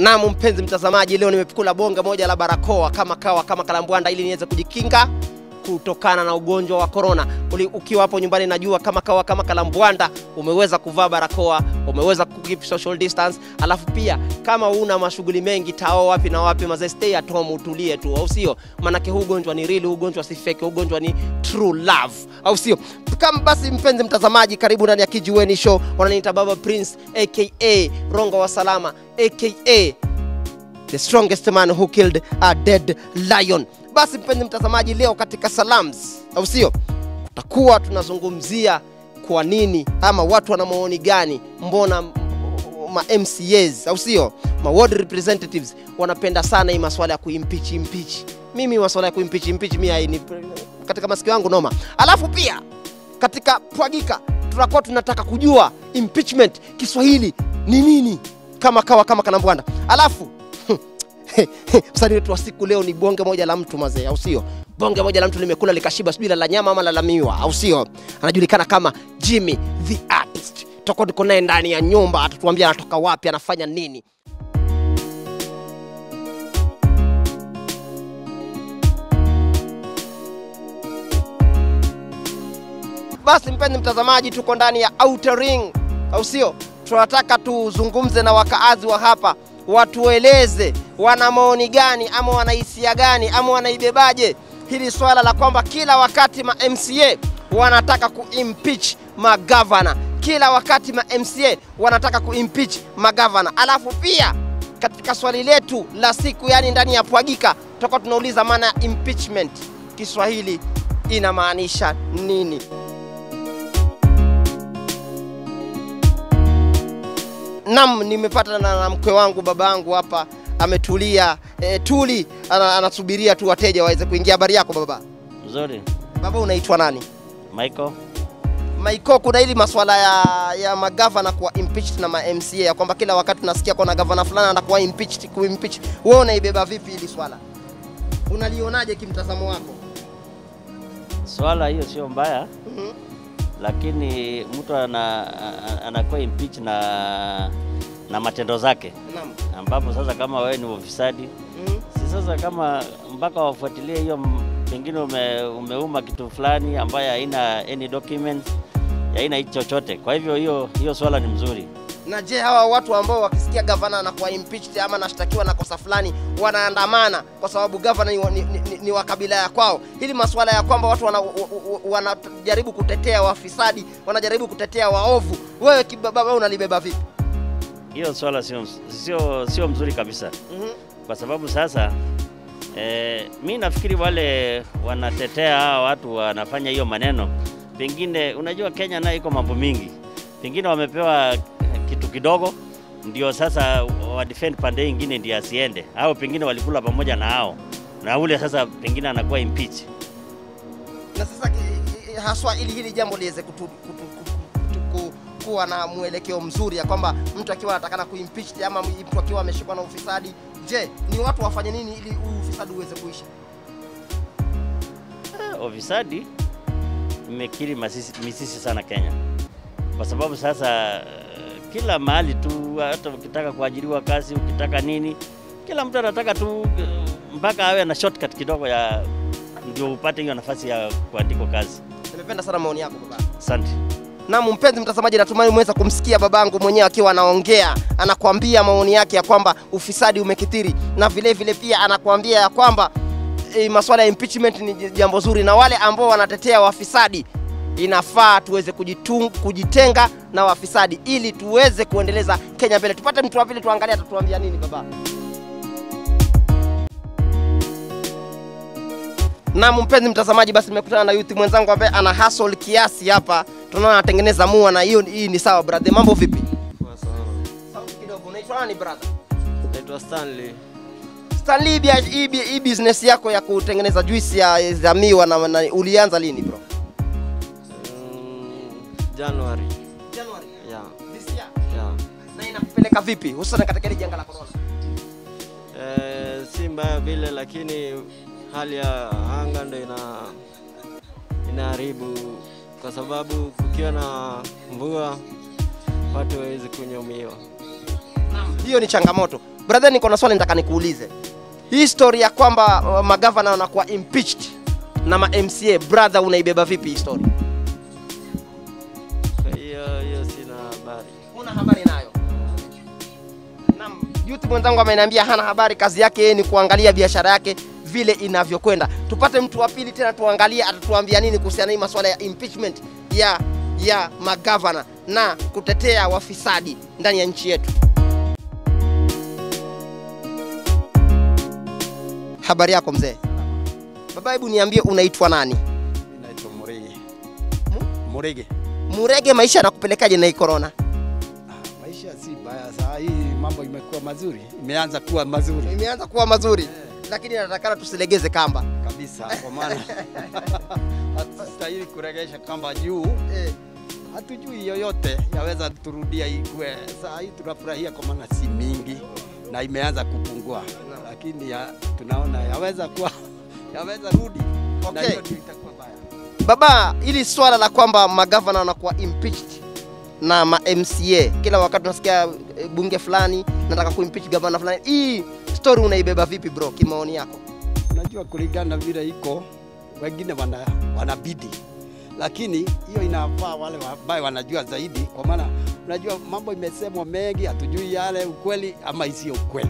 Naam, mpenzi mtazamaji, leo nimekula bonge moja la barakoa kama kawa kama kalambwanda, ili niweze kujikinga kutokana na ugonjwa wa korona. Ukiwa hapo nyumbani, najua kama kawa kama kalambwanda, umeweza kuvaa barakoa, umeweza keep social distance. Alafu pia kama una mashughuli mengi tao wapi na wapi, mazee, stay at home, utulie tu, au sio? Maanake huu ugonjwa ni real, huu ugonjwa si fake, huu ugonjwa ni true love, au sio? Kama basi, mpenzi mtazamaji, karibu ndani ya Kijiweni Show. Wananiita Baba Prince aka Rongo wa Salama aka the strongest man who killed a dead lion. Basi mpenzi mtazamaji, leo katika salams, au sio, tutakuwa tunazungumzia kwa nini ama watu wana maoni gani, mbona ma MCAs au sio, ma ward representatives wanapenda sana hii maswala ya kuimpeach impeach. Mimi maswala ya kuimpeach impeach mimi haini katika masikio yangu noma. Alafu pia katika pwagika tutakuwa tunataka kujua impeachment Kiswahili ni nini, kama kawa kama kanambwanda. Alafu msanii wetu wa siku leo ni bonge moja la mtu mazee, au sio? Bonge moja la mtu limekula likashiba, sijui la nyama ama la miwa, au sio? Anajulikana kama Jimmy the Artist. Tutakuwa tuko naye ndani ya nyumba, atatuambia anatoka wapi, anafanya nini. Basi mpenzi mtazamaji, tuko ndani ya Outer Ring, au sio? Tunataka tuzungumze na wakaazi wa hapa watueleze wana maoni gani ama wanahisia gani ama wanaibebaje hili swala la kwamba kila wakati ma MCA wanataka kuimpeach magavana, kila wakati ma MCA wanataka kuimpeach magavana. Alafu pia katika swali letu la siku, yani ndani ya pwagika, tutakuwa tunauliza maana ya impeachment Kiswahili inamaanisha nini? Nam, nimepata na, na mkwe wangu baba yangu hapa ametulia e, tuli ana, anasubiria tu wateja waweze kuingia. Habari yako baba? Mzuri. Baba, unaitwa nani? Michael. Maiko, kuna hili maswala ya, ya magavana kuwa impeached na ma MCA ya kwamba kila wakati tunasikia kuna gavana fulani anakuwa impeached kuimpeach. Wewe unaibeba vipi hili swala? Unalionaje kimtazamo wako? Swala hiyo sio mbaya, Mhm. lakini mtu ana, a- anakuwa impeach na na matendo zake, Naam. ambapo sasa kama wewe ni ufisadi, Mhm. si sasa kama mpaka wafuatilie hiyo, m- pengine ume, umeuma kitu fulani ambayo haina any documents, haina hicho chochote. Kwa hivyo hiyo hiyo swala ni mzuri. Na je, hawa watu ambao wakisikia gavana anakuwa impeached ama anashtakiwa na kosa fulani wanaandamana kwa sababu gavana ni, wa- ni, ni, ni wa kabila ya kwao, hili masuala ya kwamba watu wana- wa- wa- wanajaribu kutetea wafisadi, wanajaribu kutetea waovu, wewe kibaba, wewe unalibeba vipi? Hiyo swala sio sio sio mzuri kabisa. Mhm. kwa sababu sasa eh, mi nafikiri wale wanatetea hawa watu wanafanya hiyo maneno, pengine unajua Kenya nayo iko mambo mingi, pengine wamepewa kitu kidogo ndio sasa wa defend pande ingine ndio asiende, au pengine walikula pamoja na hao na ule sasa pengine anakuwa impeach. Na sasa ki- haswa ili hili jambo liweze kutu, kutu, kutu, kutu, ku- kuwa na mwelekeo mzuri ya kwamba mtu akiwa anatakana kuimpeach ama mtu akiwa ameshikwa na ufisadi, je, ni watu wafanye nini ili huu ufisadi uweze kuisha? Eh, Ufisadi imekiri masisi, misisi sana Kenya, kwa sababu sasa eh, kila mahali tu, hata ukitaka kuajiriwa kazi, ukitaka nini, kila mtu anataka tu eh, mpaka awe na shortcut kidogo ya ndio upate hiyo nafasi ya kuandikwa kazi. Nimependa sana maoni yako baba. Asante. Naam, mpenzi mtazamaji, natumai umeweza kumsikia babangu mwenyewe akiwa anaongea, anakuambia maoni yake ya kwamba ufisadi umekithiri, na vile vile pia anakuambia ya kwamba e, masuala ya impeachment ni jambo zuri, na wale ambao wanatetea wafisadi inafaa tuweze kujitung, kujitenga na wafisadi ili tuweze kuendeleza Kenya mbele. Tupate mtu wa pili, tuangalie atatuambia nini baba. Naam, mpenzi mtazamaji, basi nimekutana na youth mwenzangu ambaye ana hustle kiasi hapa, tunaona anatengeneza mua na hiyo hii ni sawa. Brother, mambo vipi? Poa sana. Sauti kidogo. Unaitwa nani brother? Naitwa Stanley. Stanley, bia- hii bi- hii business yako ya kutengeneza juice ya za miwa na, na ulianza lini bro? Mm, January. January Yeah. this year. Yeah. Na inakupeleka vipi hususan katika hili janga la corona? Eh, si mbaya vile lakini hali ya anga ndo ina inaharibu kwa sababu kukiwa na mvua watu hawezi kunyumiwa. Naam. hiyo ni changamoto. Brother, niko na swali nataka nikuulize. Hii story ya kwamba uh, magavana wanakuwa impeached na ma MCA, brother, unaibeba vipi hii story? Hiyo hiyo sina habari. Una habari nayo? Naam, youth mwenzangu ameniambia hana habari, kazi yake yeye ni kuangalia biashara yake vile inavyokwenda. Tupate mtu wa pili tena tuangalie atatuambia nini kuhusiana na hii masuala ya impeachment ya ya magavana na kutetea wafisadi ndani ya nchi yetu. Habari yako mzee? Baba, hebu niambie unaitwa nani? Naitwa Murege. Murege. Murege, maisha yanakupelekaje na hii corona? Ah, maisha si baya saa hii, mambo imekuwa mazuri, imeanza kuwa mazuri Imeanza kuwa mazuri, lakini natakana tusilegeze kamba. kabisa, kwa maana hatustahili kuregesha kamba juu. Eh. Hatujui yoyote yaweza turudia ikue. Saa hii tunafurahia kwa maana si mingi na imeanza kupungua, lakini ya, tunaona yaweza kuwa yaweza rudi na Okay. hiyo ndio itakuwa baya. Baba, hili swala la kwamba magavana wanakuwa impeached na ma MCA kila wakati unasikia eh, bunge fulani nataka kuimpeach gavana fulani, hii story unaibeba vipi bro, kimaoni yako? Unajua, kulingana vile iko, wengine wana, wanabidi, lakini hiyo inafaa wale ambao wanajua zaidi, kwa maana unajua mambo imesemwa mengi, hatujui yale ukweli ama isiyo ukweli,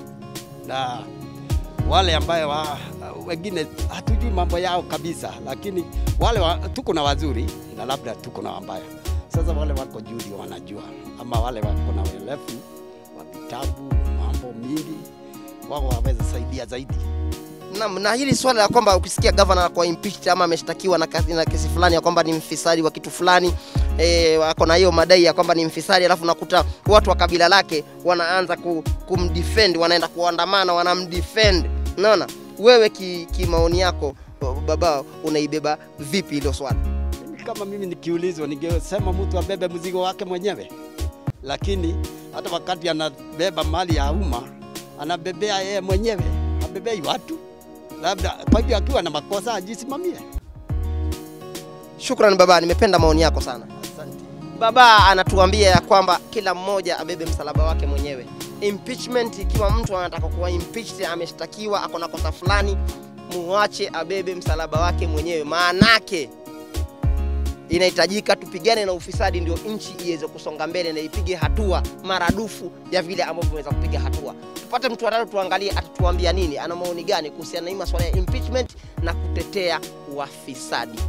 na wale ambayo wa, wengine hatujui mambo yao kabisa, lakini wale wa, tuko na wazuri na labda tuko na wabaya. Sasa wale wako juu ndio wanajua, ama wale wako na uelefu wa vitabu, mambo mingi, wao waweza saidia zaidi. Naam, na hili swala la kwamba ukisikia gavana anakuwa impeached ama ameshtakiwa na, kasi- na kesi fulani ya kwamba ni mfisadi wa kitu fulani eh, wako na hiyo madai ya kwamba ni mfisadi, alafu nakuta watu wa kabila lake wanaanza ku, kumdefend, wanaenda kuandamana, wanamdefend. Unaona, wewe ki, ki maoni yako baba, unaibeba vipi hilo swala? Mimi kama mimi nikiulizwa, ningesema mtu abebe mzigo wake mwenyewe, lakini hata wakati anabeba mali ya umma anabebea yeye mwenyewe, habebei watu. Labda kwa hivyo akiwa na makosa ajisimamie. Shukran baba, nimependa maoni yako sana. Asante. Baba anatuambia ya kwamba kila mmoja abebe msalaba wake mwenyewe. Impeachment, ikiwa mtu anataka kuwa impeached, ameshtakiwa, ako na kosa fulani, muache abebe msalaba wake mwenyewe. Maanake inahitajika tupigane na ufisadi, ndio nchi iweze kusonga mbele na ipige hatua maradufu ya vile ambavyo imeweza kupiga hatua. Tupate mtu watatu, tuangalie atatuambia nini, ana maoni gani kuhusiana na hii masuala ya impeachment na kutetea wafisadi.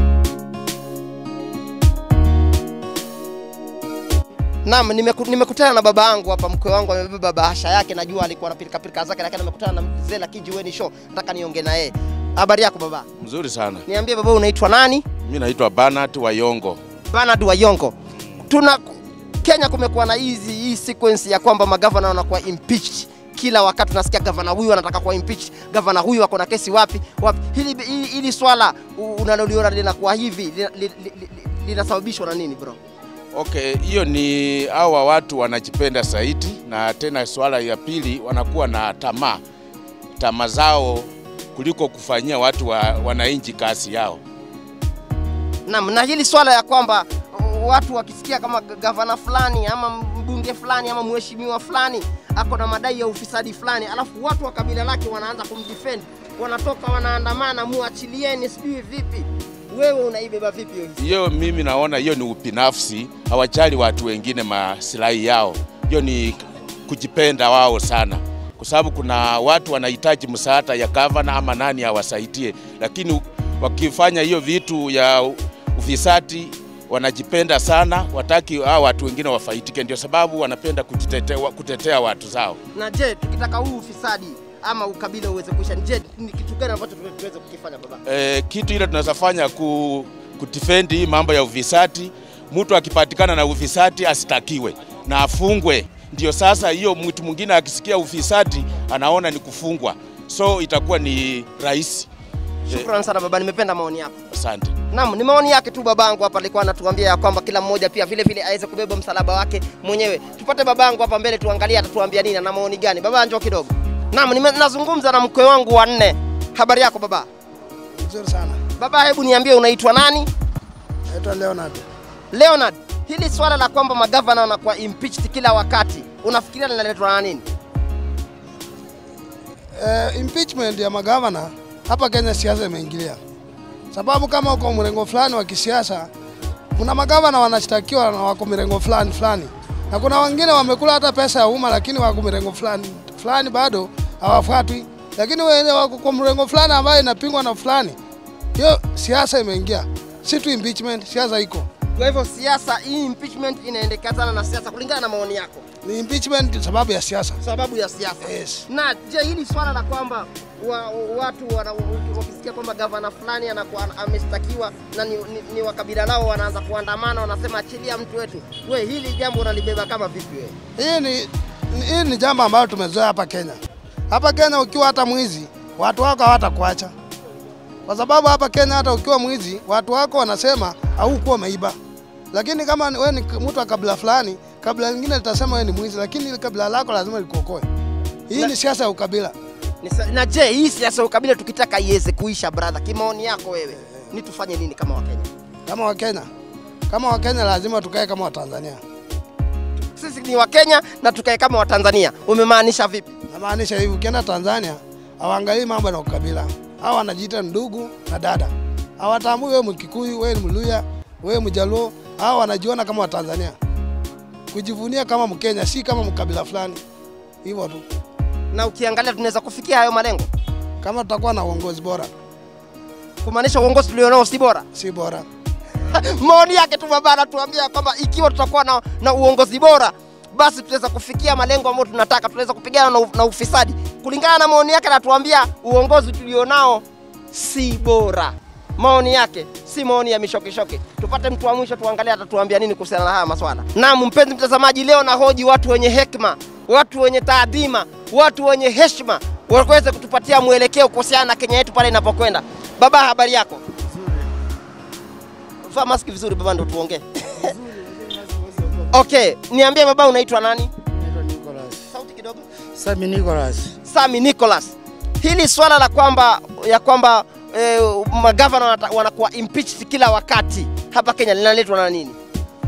Naam, nimeku- nimekutana na baba yangu hapa, mkwe wangu amebeba bahasha yake, najua alikuwa na pilika pilika zake, lakini nimekutana na mzee la Kijiweni Show, nataka niongee na yeye. Habari yako baba? Mzuri sana. Niambie baba, unaitwa nani? Mi naitwa Bernard Wayongo. Bernard Wayongo. Tuna Kenya kumekuwa na hizi hii sequence ya kwamba magavana wanakuwa impeached kila wakati unasikia gavana huyu anataka kuwa impeached, gavana huyu ako na kesi wapi wapi. Hili, hili, hili swala u- unaloliona linakuwa hivi lina- li- li- li- linasababishwa na nini bro? Okay, hiyo ni hawa watu wanajipenda zaidi, na tena swala ya pili wanakuwa na tamaa tamaa zao kuliko kufanyia watu wa, wananchi kazi yao. Naam, na hili swala ya kwamba uh, watu wakisikia kama g- gavana fulani ama mbunge fulani ama mheshimiwa fulani ako na madai ya ufisadi fulani, alafu watu wa kabila lake wanaanza kumdefend, wanatoka wanaandamana, muachilieni, sijui vipi. Wewe unaibeba vipi hiyo hisia? Hiyo mimi naona hiyo ni ubinafsi, hawajali watu wengine maslahi yao. Hiyo ni kujipenda wao sana, kwa sababu kuna watu wanahitaji msaada ya gavana ama nani awasaidie, lakini wakifanya hiyo vitu ya ufisadi wanajipenda sana, wataki hao watu wengine wafaidike. Ndio sababu wanapenda kujitetea, kutetea watu zao. Na je, tukitaka huu ufisadi ama ukabila uweze kuisha, je, ni kitu gani ambacho tuwe- tuweze kukifanya baba? e, kitu ile tunaweza fanya ku, kudefend hii mambo ya ufisadi. Mtu akipatikana na ufisadi asitakiwe na afungwe. Ndio sasa hiyo mtu mwingine akisikia ufisadi anaona ni kufungwa, so itakuwa ni rahisi. Shukrani sana baba, nimependa maoni yako. Asante. Naam, ni maoni yake tu babangu hapa, alikuwa anatuambia ya kwamba kila mmoja pia vile vile aweze kubeba msalaba wake mwenyewe. Tupate babangu hapa mbele, tuangalie atatuambia nini na maoni gani. Baba, njoo kidogo. Naam, nime- nazungumza na mkwe wangu wa nne. Habari yako baba? Nzuri sana. Baba, hebu niambie unaitwa nani? Naitwa Leonard. Leonard, hili swala la kwamba magavana wanakuwa impeached kila wakati, unafikiria linaletwa na nini? eh, impeachment ya magavana hapa Kenya siasa imeingilia, sababu kama uko mrengo fulani wa kisiasa, kuna magavana wanashtakiwa na wako mrengo fulani fulani, na kuna wengine wamekula hata pesa ya umma, lakini wako mrengo fulani fulani bado hawafuatwi, lakini wenye wako kwa mrengo fulani ambayo inapingwa na fulani, hiyo siasa imeingia, si tu impeachment, siasa iko Kwa hivyo siasa hii impeachment inaendekazana na siasa kulingana na maoni yako, ni impeachment sababu ya siasa. sababu ya siasa. Yes. Na je, hili swala la kwamba wa, watu wana, wakisikia kwamba gavana fulani anakuwa ameshtakiwa na ni, ni, ni wa kabila lao wanaanza kuandamana, wanasema achilia mtu wetu, we hili jambo unalibeba kama vipi wewe? Hii ni, ni- hii ni jambo ambalo tumezoea hapa Kenya. Hapa Kenya ukiwa hata mwizi, watu wako hawatakuacha, kwa sababu hapa Kenya hata ukiwa mwizi, watu wako wanasema haukuwa umeiba. Lakini kama ni- wewe ni mtu wa kabila fulani, kabila lingine litasema wewe ni mwizi, lakini ile kabila lako lazima likuokoe. Hii ni siasa ya ukabila. Ni sa- Na je, hii siasa ya ukabila tukitaka iweze kuisha, brother, kimaoni yako wewe, ni tufanye nini kama Wakenya? Kama Wakenya, kama Wakenya lazima tukae kama Watanzania. Sisi ni Wakenya na tukae kama Watanzania. Umemaanisha vipi? Namaanisha hivi, ukienda Tanzania hawaangalii mambo na ukabila, hao wanajiita ndugu na dada, hawatambui wewe Mkikuyu, wewe ni Mluya, wewe Mjaluo, hao wanajiona kama Watanzania, kujivunia kama Mkenya, si kama mkabila fulani. Hivyo tu, Na ukiangalia tunaweza kufikia hayo malengo, kama tutakuwa na uongozi bora, kumaanisha uongozi tulionao si bora. si bora. maoni yake tu baba anatuambia kwamba ikiwa tutakuwa na, na uongozi bora basi tutaweza kufikia malengo ambayo tunataka, tunaweza kupigana na, u- na ufisadi. Kulingana na maoni yake, anatuambia uongozi tulionao si bora. Maoni yake si maoni ya mishokeshoke. Tupate mtu wa mwisho, tuangalie atatuambia nini kuhusiana na haya maswala. Naam, mpenzi mtazamaji, leo nahoji watu wenye hekima, watu wenye taadhima, watu wenye heshima waweze kutupatia mwelekeo kuhusiana na Kenya yetu pale inapokwenda. Baba, habari yako? Vaa maski vizuri baba, ndo tuongee. Okay, niambie baba, unaitwa nani? Naitwa Nicholas. Sauti kidogo. Sami Nicholas. Sami Nicholas, hili swala la kwamba ya kwamba eh, magavana wanata- wanakuwa impeached kila wakati hapa Kenya linaletwa na nini?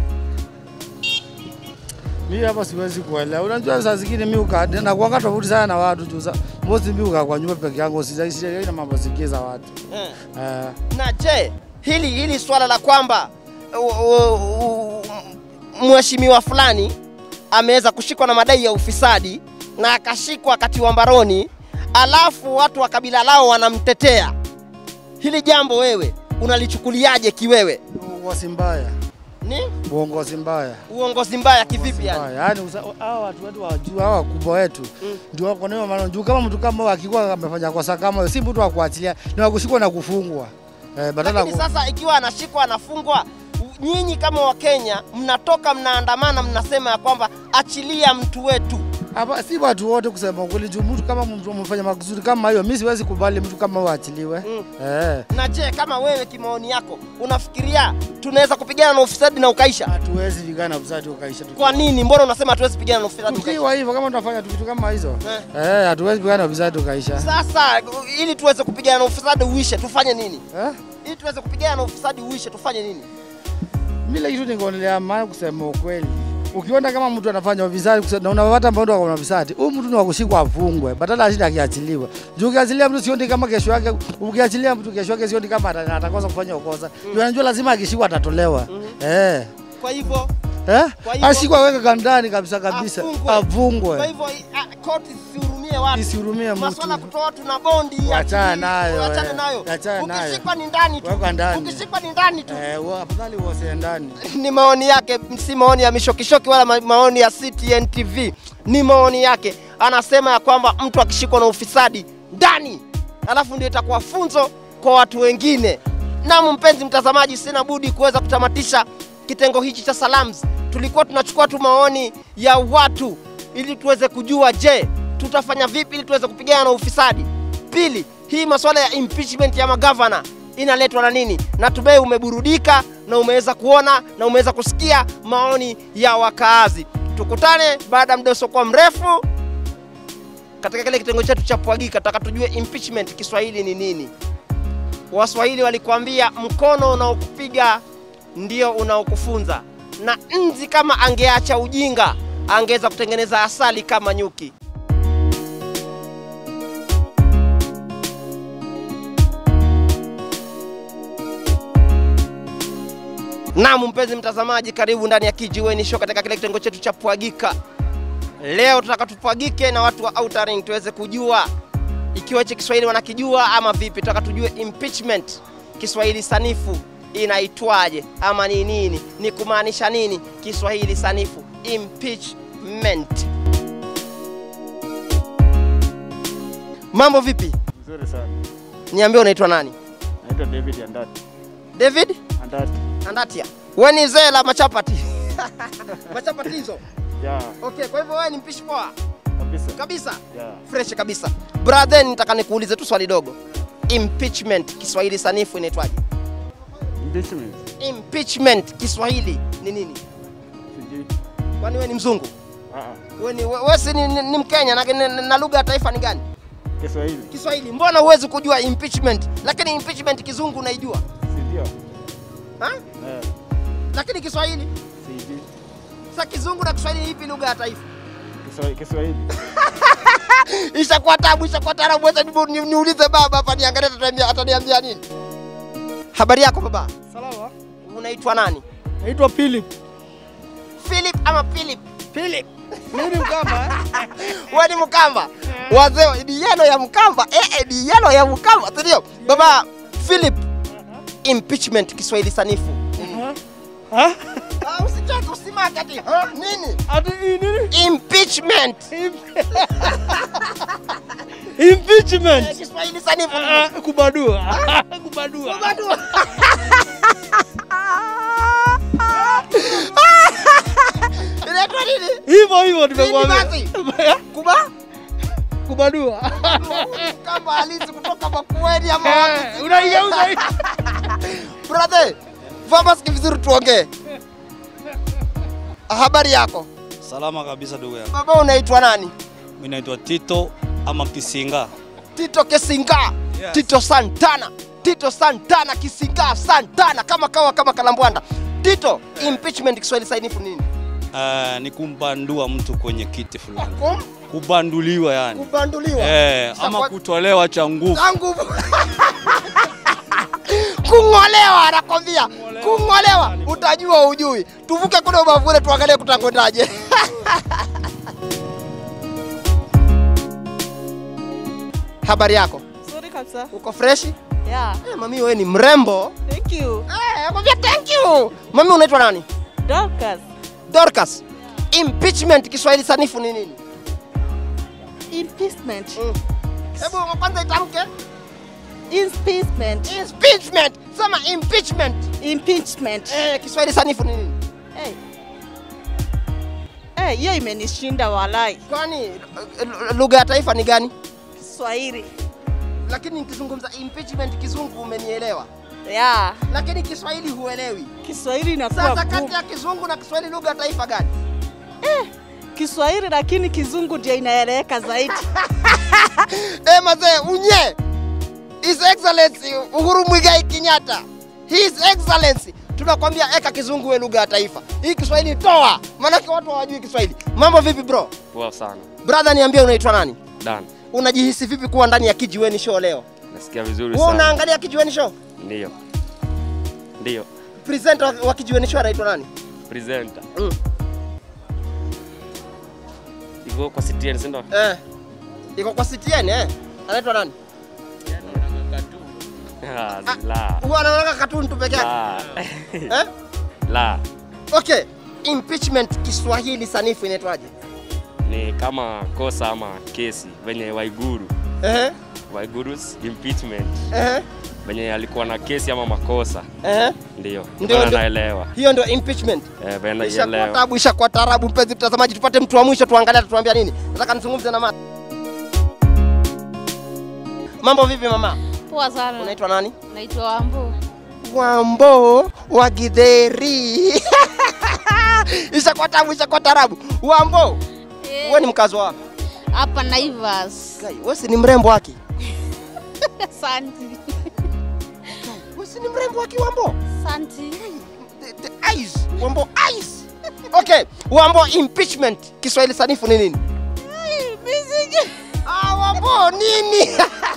Mimi hapa siwezi kuelewa. Unajua saa zingine mimi uka na kuanga tofauti sana na watu juu. sa- Mosi mimi uka kwa nyumba peke yangu sijai na mambo zingine za watu. Eh. Eh. Na je, hili hili swala la kwamba u- u- u- mheshimiwa fulani ameweza kushikwa na madai ya ufisadi na akashikwa akatiwa mbaroni, alafu watu wa kabila lao wanamtetea, hili jambo wewe unalichukuliaje kiwewe? Uongozi mbaya. Ni Uongozi mbaya. uongozi mbaya kivipi yani? Mbaya. Yaani usa- hao watu wetu wa juu hao wakubwa wetu Mm. ndio wako nayo maana juu kama mtu kama huyo akikuwa amefanya kosa kama hiyo si mtu wa kuachilia ni wa kushikwa na kufungwa. Eh, badala Lakini sasa ikiwa anashikwa anafungwa, nyinyi kama Wakenya mnatoka mnaandamana, mnasema ya kwamba achilia mtu wetu. Hapa si watu wote kusema ukweli, juu mtu kama mtu amefanya mazuri kama hiyo, mimi siwezi kubali mtu kama huyo aachiliwe. Mm. Eh, Na je, kama wewe kimaoni yako unafikiria tunaweza kupigana na ufisadi na ukaisha? hatuwezi pigana na ufisadi ukaisha. tuki- Kwa nini? Mbona unasema hatuwezi kupigana na ufisadi ukaisha? Tukiwa hivyo kama tunafanya tu vitu kama hizo Eh. eh, hatuwezi pigana na ufisadi ukaisha. Sasa ili tuweze kupigana na ufisadi uishe, tufanye nini? Eh? Ili tuweze kupigana na ufisadi uishe, tufanye nini? Mimi kitu nikaonelea maana kusema ukweli. Ukiona kama mtu anafanya ufisadi kuse- na unapata mbona wako na ufisadi, huyu mtu ni wa kushikwa afungwe, badala ashinde akiachiliwa. Juu ukiachilia mtu sioni kama kesho yake, ukiachilia mtu kesho yake sioni kama ata- atakosa kufanya ukosa. Juu anajua lazima akishikwa atatolewa. Eh. Kwa hivyo Eh? Kwa hivyo- Ashikwa aweke kandani kabisa kabisa. Afungwe. kwa Afungwe. hivyo ah, koti isihurumie watu. Isihurumie mtu. Maswala ya kutoa watu na bondi ya Wachana akili, nayo, wachane eh. nayo. Wachana nayo. Ukishikwa ni ndani tu. Weka ndani. Ukishikwa ni ndani tu. Eh, wa- afadhali uose ndani. ni maoni yake, si maoni ya mishokishoki wala ma- maoni ya CTN TV, ni maoni yake. Anasema ya kwamba mtu akishikwa na ufisadi ndani, alafu ndio itakuwa funzo kwa watu wengine. Naam, mpenzi mtazamaji, sina budi kuweza kutamatisha kitengo hichi cha Salams. Tulikuwa tunachukua tu maoni ya watu ili tuweze kujua, je, tutafanya vipi ili tuweze kupigana na ufisadi. Pili, hii masuala ya impeachment ya magavana inaletwa na nini? Natumai umeburudika na umeweza kuona na umeweza kusikia maoni ya wakaazi. Tukutane baada ya muda usiokuwa mrefu katika kile kitengo chetu cha Pwagika, taka tujue impeachment Kiswahili ni nini. Waswahili walikuambia mkono unaokupiga ndio unaokufunza, na nzi kama angeacha ujinga angeweza kutengeneza asali kama nyuki. Naam, mpenzi mtazamaji, karibu ndani ya Kijiweni Show katika kile kitengo chetu cha Pwagika. Leo tutaka tupwagike na watu wa Outer Ring tuweze kujua ikiwa hichi Kiswahili wanakijua ama vipi. Tutaka tujue impeachment Kiswahili sanifu inaitwaje ama ni nini, ni kumaanisha nini Kiswahili sanifu impeachment. Mambo vipi? Nzuri sana. Niambie, unaitwa nani? Naitwa David Andati. David Andati. Andatia. Wewe ni zee la machapati machapati hizo. Yeah, Okay, kwa hivyo wewe ni mpishi poa kabisa. kabisa, Yeah. fresh kabisa. Brother, nitaka nikuulize tu swali dogo. Impeachment Kiswahili sanifu inaitwaje? Impeachment. Impeachment Kiswahili ni nini? Sijui. Kwani wewe ni mzungu? Ah ah. Wewe ni wewe si ni, ni, ni Mkenya na, na, na lugha ya taifa ni gani? Kiswahili. Kiswahili. Mbona huwezi kujua impeachment? Lakini impeachment kizungu unaijua. Sijui. Ha? Eh, Lakini Kiswahili, sijui. sasa kizungu na Kiswahili ni ipi lugha ya taifa? Kiswahili. Kiswahili. Ishakuwa tabu, ishakuwa taarabu. Wacha nibu- ni- niulize baba hapa niangalie ataniambia ataniambia nini. Habari yako baba? Salama. Unaitwa nani? Naitwa Philip. Philip ama Philip? Philip. Mimi ni Mkamba. eh? Wewe ni Mkamba? Wazee ni yelo ya Mkamba. Eh, eh, ni yelo ya Mkamba, si ndio? Baba Philip, impeachment Kiswahili sanifu. Ha? Ah, usichoke, usimake ati. Ha? Nini? Ati hii nini? Impeachment. Impeachment. Eh, Kiswahili sanifu. Ah, kubadua. kubadua. Bado. Inaitwa nini? Hivyo hivyo Nini nimekuambia. basi? Kuba? Kubadua. Kama halisi kutoka Makueni ama wapi? Eh, Unaigeuza hii. Brother, vaa maski vizuri tuongee. Habari yako? Salama kabisa ndugu yangu. Baba unaitwa nani? Mimi naitwa Tito ama Kisinga. Tito Kisinga. Yes. Tito Santana. Tito Santana Kisinga Santana kama kawa kama kalambwanda. Tito, impeachment Kiswahili sanifu nini? Uh, ni kumbandua mtu kwenye kiti fulani. Kum, Kubanduliwa yani. kubanduliwa. Eh, Sasa ama kwa- kutolewa cha nguvu. zangu kung'olewa, anakwambia kung'olewa, utajua ujui. Tuvuke kule ubavuni tuangalie kutakwendaje. Habari yako, Nzuri kabisa. uko freshi? Yeah. Eh, mami wewe ni mrembo. Thank you. Eh, nakwambia thank you. Mami unaitwa nani? Dorcas. Dorcas. Impeachment Kiswahili sanifu ni nini? Impeachment. Mm. Hebu kwanza itamke. Impeachment. Impeachment. Sema impeachment. Impeachment. Eh, Kiswahili sanifu ni nini? Hey. Eh, hiyo imenishinda walai. Kwani eh, lugha ya taifa ni gani? Kiswahili. Lakini nikizungumza impeachment kizungu umenielewa, Yeah. lakini Kiswahili huelewi. Kiswahili inakuwa Sasa kati gumu. ya kizungu na Kiswahili lugha ya taifa gani? Kiswahili lakini kizungu ndio inaeleweka zaidi. Eh, mazee unye His Excellency Uhuru Muigai Kenyatta. His Excellency tunakwambia eka kizungu we lugha ya taifa. Hii Kiswahili toa, maanake watu hawajui Kiswahili. Mambo vipi bro? Poa sana. Brother, niambie unaitwa nani? Dan. Unajihisi vipi kuwa ndani ya Kijiweni Show leo? Nasikia vizuri Wewe sana. unaangalia Kijiweni Show? Ndio. Ndio. Presenter wa- wa Kijiweni Show anaitwa nani? Presenter. Mm. Iko kwa CTN si ndio? Eh. Iko kwa CTN eh. Anaitwa nani? Ah, La. Huwa anaona katuni tu peke yake. La. Eh? La. Okay. Impeachment Kiswahili sanifu inaitwaje? Ni kama kosa ama kesi venye Waiguru. Eh. Waiguru's impeachment. Eh. Venye alikuwa na kesi ama makosa. Eh. Ndio. Ndio, Ndio ndio. naelewa. Hiyo ndio impeachment. Eh, venye Ishakuwa naelewa. tabu, ishakuwa taarabu. Mpenzi mtazamaji, tupate mtu wa mwisho tuangalie atatuambia nini. Nataka nizungumze na mama. Mambo vipi mama? Poa sana. Unaitwa nani? Naitwa Wambo. Wambo wa Githeri. ishakuwa tabu, ishakuwa taarabu. Wambo, wewe ni mkazi wa wapi? Hapa Naivas. Kai, Wewe si ni mrembo wake? Santi. Wewe si ni mrembo wake Wambo? Santi. The, the eyes, Wambo eyes. Okay, Wambo impeachment Kiswahili sanifu ni nini? Ah, Wambo nini?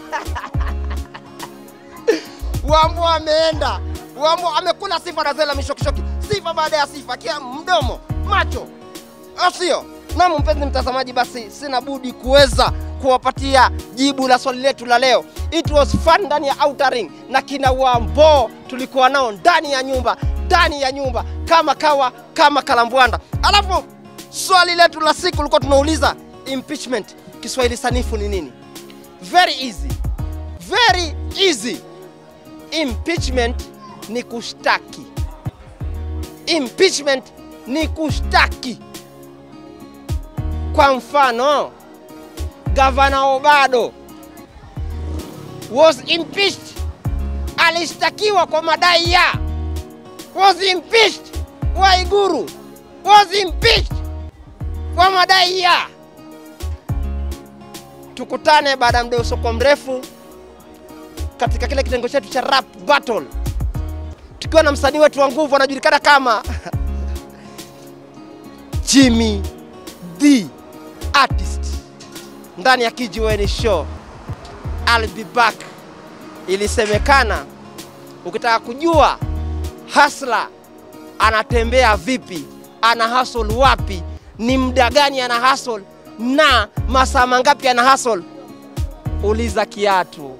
Wambo ameenda. Wambo amekula sifa na zela mishokishoki. Sifa baada ya sifa, kia mdomo, macho. Au sio? Naam, mpenzi mtazamaji, basi sina budi kuweza kuwapatia jibu la swali letu la leo. It was fun ndani ya outer ring na kina Wambo tulikuwa nao ndani ya nyumba, ndani ya nyumba kama kawa kama kalambwanda. Alafu swali letu la siku lilikuwa tunauliza impeachment Kiswahili sanifu ni nini? Very easy. Very easy. Impeachment ni kushtaki. Impeachment ni kushtaki. Kwa mfano, Gavana Obado was impeached, alishtakiwa kwa madai ya was impeached. Waiguru was impeached kwa madai ya. Tukutane baada ya muda usiokuwa mrefu katika kile kitengo chetu cha rap battle, tukiwa na msanii wetu wa nguvu anajulikana kama Jimmy the artist ndani ya Kijiweni Show. I'll be back. Ilisemekana ukitaka kujua hasla anatembea vipi, ana hustle wapi, ni muda gani ana hustle na masaa mangapi ana hustle, uliza kiatu.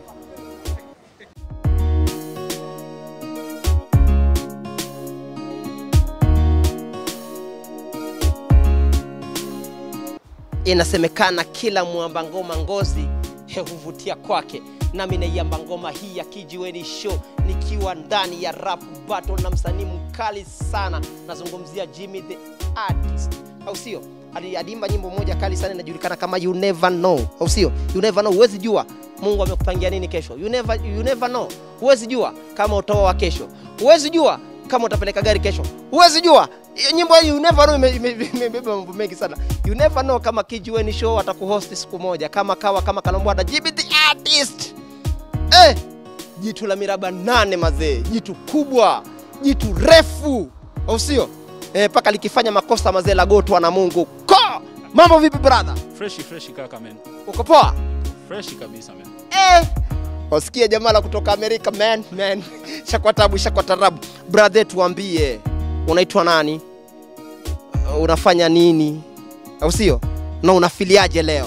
Inasemekana kila mwamba ngoma ngozi he huvutia kwake, nami naiamba ngoma hii ya Kijiweni Show nikiwa ndani ya rap battle na msanii mkali sana, nazungumzia Jimmy the artist, au sio? Ali- Aliimba nyimbo moja kali sana inajulikana kama you never know, au sio? You never know, huwezi jua Mungu amekupangia nini kesho. You never, you never know, huwezi jua kama utaoa kesho, huwezi jua kama utapeleka gari kesho, huwezi jua hiyo nyimbo hii you never know ime- ime- ime- imebeba mambo mengi sana. You never know kama Kijiweni Show atakuhost siku moja kama kawa kama Kalambwada Jimmy the artist. Eh, jitu la miraba nane mazee, jitu kubwa, jitu refu, au sio? Eh, paka likifanya makosa mazee la gotwa na Mungu. Ko! Mambo vipi brother? Freshi freshi kaka man. Uko poa? Freshi kabisa man. Eh, wasikie jamaa la kutoka Amerika man, man. Shakwa tabu, shakwa tarabu. Brother, tuambie unaitwa nani? Uh, Unafanya nini? Au sio? Na unafiliaje leo?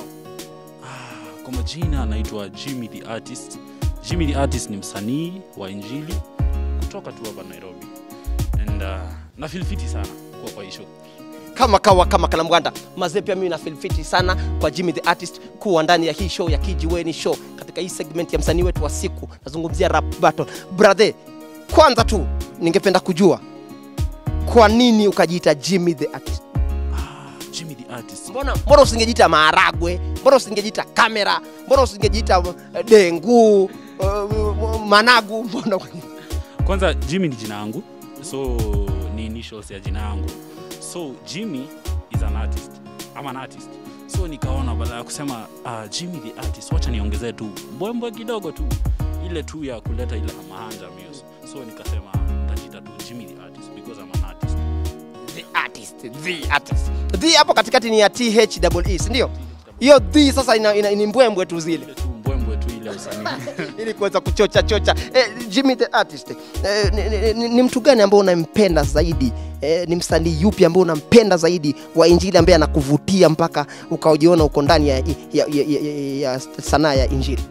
Kwa majina anaitwa Jimmy the Artist. Jimmy the Artist ni msanii wa injili kutoka tu hapa Nairobi. And uh, na feel fiti sana kuwa kwa hii show. kama kawa kama kalambwanda mazee pia mimi na feel fiti sana kwa Jimmy the artist kuwa ndani ya hii show ya Kijiweni show katika hii segment ya msanii wetu wa siku nazungumzia rap battle brother kwanza tu ningependa kujua kwa nini ukajiita Jimmy the artist Jimmy the Artist. mbona mbona usingejiita maharagwe mbona usingejiita kamera mbona usingejiita uh, dengu uh, managu mbona Kwanza Jimmy ni jina yangu. So ni initials ya jina yangu. So Jimmy is an artist. I'm an artist. So nikaona badala ya kusema uh, Jimmy the artist, wacha niongezee tu mbwembwe kidogo tu ile tu ya kuleta ile mahanja muse. So nikasema nitajiita tu Jimmy the artist because I'm an artist. the artist the artist the hapo katikati ni ya TH double E si ndio hiyo the sasa ina, ina, ni mbwembwe tu zile Mbwembwe tu ile usanii. ili kuweza kuchocha chocha eh, Jimmy the artist eh, ni, ni, ni, ni mtu gani ambao unampenda zaidi eh, ni msanii yupi ambao unampenda zaidi wa injili ambaye anakuvutia mpaka ukajiona uko ndani ya, ya, ya, ya, ya, ya sanaa ya injili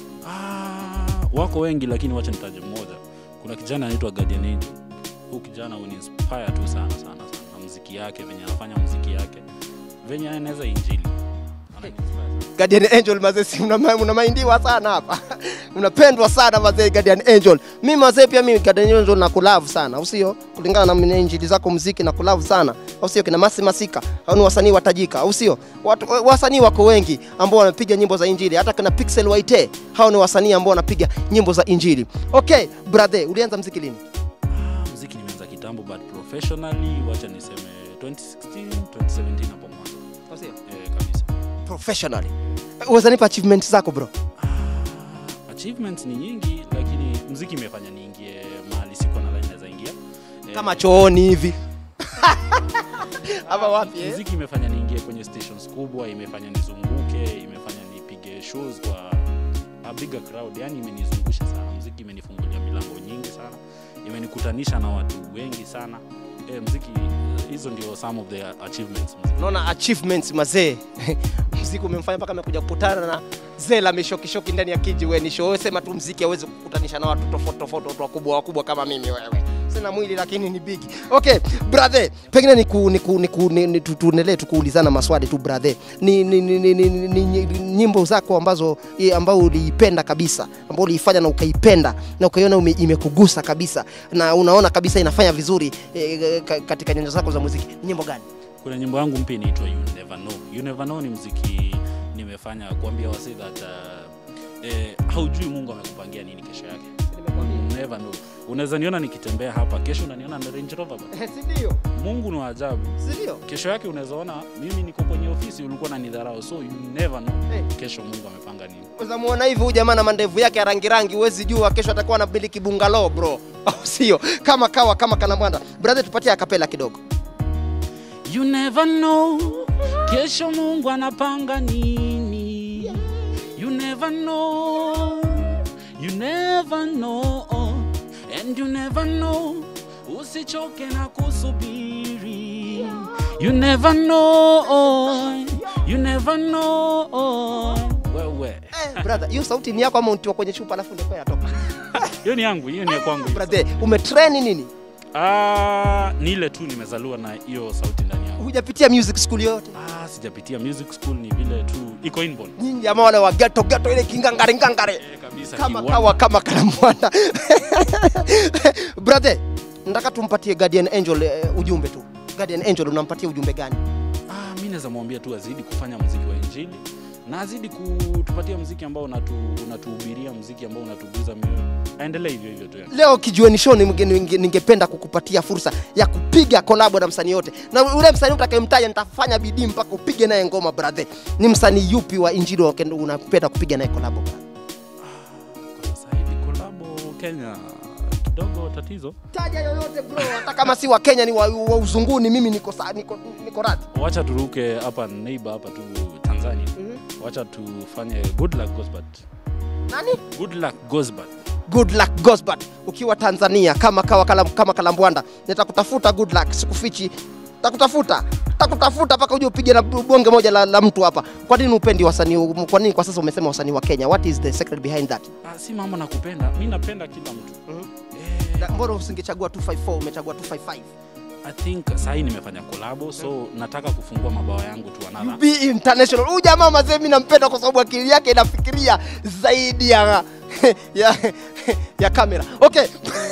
wako wengi lakini wacha nitaje mmoja kuna kijana anaitwa Guardian Angel huu kijana uninspire tu sana sana sana na muziki yake venye anafanya muziki yake venye anaweza injili Guardian Angel mazee, si una- unamaindiwa sana hapa unapendwa sana mazee Guardian Angel. Mimi mazee pia mimi Guardian Angel na kulove sana, au sio? Kulingana na mimi injili zako muziki na kulove sana, au sio? Kina Masi Masika au ni wasanii watajika, au sio? Watu wasanii wako wengi ambao wanapiga nyimbo za injili, hata kina Pixel Waite, hao ni wasanii ambao wanapiga nyimbo za injili. Okay, brother, ulianza muziki lini? muziki nimeanza kitambo but professionally wacha niseme 2016 2017 hapo mwanzo Au sio? eh, kabisa Professionally. Uweza nipa achievements zako bro? achievements ni nyingi lakini muziki imefanya niingie mahali siko nadhani naweza ingia Kama chooni hivi. Hapa wapi eh? muziki imefanya niingie kwenye stations kubwa imefanya nizunguke imefanya nipige shows kwa a bigger crowd yani imenizungusha sana muziki imenifungulia milango nyingi sana imenikutanisha na watu wengi sana e, muziki hizo ndio some of the achievements muziki. Naona achievements mazee. mziki umemfanya mpaka amekuja kukutana na zela mishokishoki ndani ya kijiweni show. Wewe sema tu mziki hawezi kukutanisha na watu tofauti tofauti, watu wakubwa wakubwa kama mimi wewe. Sina mwili lakini ni big. Okay, brother, pengine ni ku, ni ku, ni ku, ni, ni, tu- tuendelee tukuulizana maswali tu brother. Ni, ni, ni, ni, ni, ni, ni nyimbo zako ambazo i- ambao uliipenda kabisa, ambao uliifanya na ukaipenda na ukaiona ume- imekugusa kabisa na unaona kabisa inafanya vizuri e, katika nyanja zako za muziki. Ni nyimbo gani? kuna nyimbo yangu mpya inaitwa you never know you never know ni mziki nimefanya kuambia wase that uh, eh, haujui mungu amekupangia nini kesho yake You never know unaweza niona nikitembea hapa kesho unaniona na range rover bana. Si ndio? mungu ni wa ajabu Si ndio? kesho yake unaweza ona mimi niko kwenye ofisi ulikuwa na nidharau so you never know kesho mungu amepanga nini Unaweza muona hivi huyu jamaa na mandevu yake ya rangi rangi, huwezi jua kesho atakuwa na miliki bungalow bro, au sio? Kama kawa kama kanamwanda. Brother, tupatie akapela kidogo. You never know kesho Mungu anapanga nini. You never know, you never know, and you never know. Usichoke na kusubiri. You never know, you never know. Wewe Eh, brother, hiyo sauti ni yako ama untiwa kwenye chupa alafu ndio kwa yatoka? hiyo ni yangu, hiyo ni ya kwangu. Brother, umetrain nini? Ah, ni ile tu nimezaliwa na hiyo sauti ndani yangu. Hujapitia music school yoyote? Ah, sijapitia music school, ni vile tu iko inborn. Nyinyi jamaa wale wa ghetto ghetto ile kingangare ngangare. kabisa Kama kiwanda. kawa kama kanamwanda. Brother, nataka tumpatie Guardian Angel eh, ujumbe tu. Guardian Angel unampatia ujumbe gani? Ah, mi naweza mwambia tu azidi kufanya muziki wa injili na azidi kutupatia muziki ambao unatu, unatuhubiria muziki ambao unatuguza mioyo aendelee hivyo hivyo tu yani. leo kijueni show ninge- ninge- ningependa kukupatia fursa ya kupiga kolabo na msanii yote na ule msanii utakayemtaja nitafanya bidii mpaka upige naye ngoma brother ni msanii yupi wa injili wa Kenya unapenda kupiga naye kolabo brother? kolabo kenya kidogo tatizo taja yoyote bro hata kama si wa Kenya ni wa, wa uzunguni mimi niko sa, niko, niko radhi wacha turuke hapa neighbor hapa tu tanzania wacha tufanye good luck Gosbert. nani good luck Gosbert. good luck Gosbert ukiwa Tanzania kama kawa kalam, kama Kalambwanda nitakutafuta good luck sikufichi takutafuta takutafuta mpaka uje upige na bonge moja la, la mtu hapa kwa nini upendi wasanii kwa nini kwa sasa umesema wasanii wa Kenya what is the secret behind that Ah, si mambo nakupenda mi napenda kila mtu Na mbona usingechagua 254 umechagua 255 i think sahii nimefanya kolabo so nataka kufungua mabawa yangu tu another be international huyu jamaa mazee mimi nampenda kwa sababu akili yake inafikiria zaidi ya ya, ya kamera okay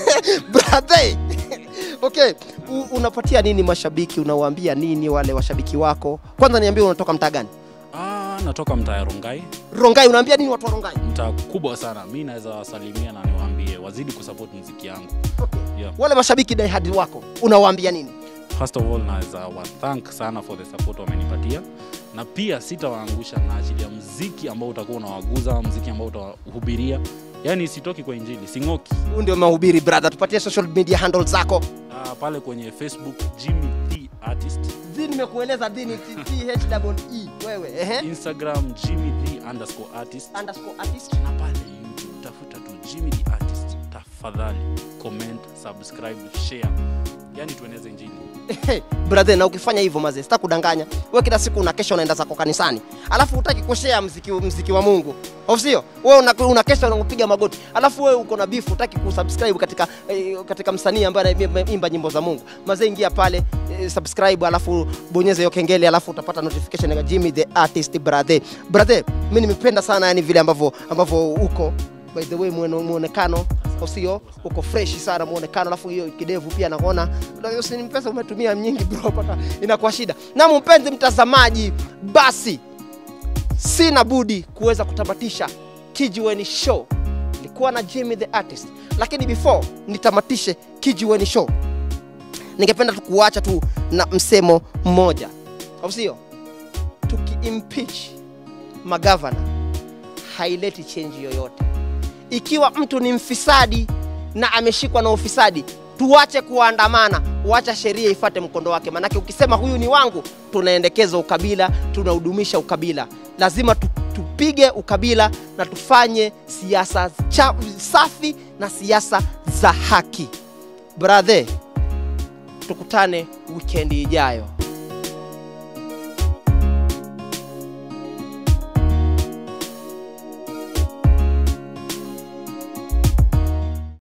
brother okay U, unapatia nini mashabiki unawaambia nini wale washabiki wako kwanza niambie unatoka mtaa gani ah, natoka mtaa ya rongai rongai unaambia nini watu wa rongai mtaa kubwa sana mi naweza wasalimia na niwaambie wazidi kusupport muziki yangu yeah. wale mashabiki diehard wako unawaambia nini first of all naweza wathank sana for the support wamenipatia na pia sitawaangusha na ajili ya mziki ambao utakuwa unawaguza mziki ambao utawahubiria yaani sitoki kwa injili sing'oki huu ndio mahubiri brother tupatie social media handles zako uh, pale kwenye facebook jimmy the artist dhi nimekueleza dhi ni THEE wewe ehe instagram jimmy the underscore artist underscore artist na pale youtube tafuta tu jimmy the artist tafadhali comment subscribe share yani tueneze injili Hey, brother na ukifanya hivyo mazee sita kudanganya wewe kila siku unakesha unaenda zako kanisani alafu hutaki kushare mziki, mziki wa mungu au sio wewe una, unakesha unapiga magoti alafu wewe uko na beef hutaki kusubscribe katika eh, katika msanii ambaye anaimba nyimbo za mungu mazee ingia pale eh, subscribe alafu bonyeza hiyo kengele alafu utapata notification ya Jimmy the artist brother brother mimi nimependa sana yani vile ambavyo ambavyo uko by the way muone- muonekano au sio uko fresh sana muonekano alafu hiyo kidevu pia naona ni pesa umetumia nyingi bro pata inakuwa shida na mpenzi mtazamaji basi sina budi kuweza kutamatisha kijiweni show nilikuwa na Jimmy the artist lakini before nitamatishe kijiweni show ningependa tu kuacha tu na msemo mmoja au sio tukiimpeach magavana haileti change yoyote ikiwa mtu ni mfisadi na ameshikwa na ufisadi tuache kuandamana wacha sheria ifate mkondo wake, maanake ukisema huyu ni wangu, tunaendekeza ukabila, tunahudumisha ukabila. Lazima tu, tupige ukabila na tufanye siasa cha- safi na siasa za haki. Brother, tukutane wikendi ijayo.